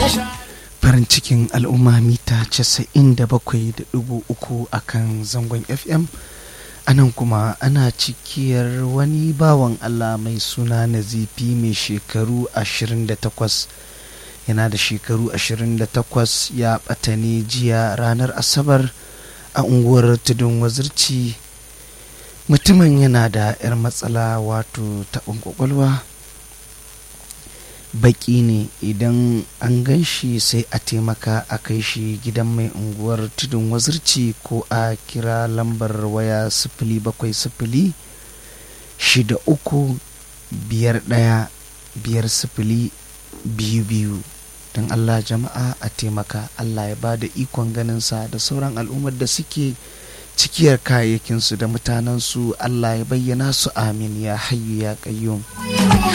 farin cikin al'umma mita 97.3 a kan zangon fm anan kuma ana cikiyar wani bawan allah mai suna nazifi mai shekaru 28 yana da shekaru 28 ya ɓata ne jiya ranar asabar a unguwar tudun wazirci mutumin yana da 'yar matsala wato taɓin ƙwaƙwalwa baki ne idan an gan shi sai a taimaka a kai shi gidan mai unguwar tudun wazirci ko a kira lambar waya sifili bakwai sifili shida uku biyar ɗaya biyar sifili biyu biyu don allah jama'a a taimaka allah ya ba da ikon ganinsa da sauran al'ummar da suke cikiyar kayayyakinsu da mutanensu allah ya bayyana su amin ya hayyu ya ƙayyum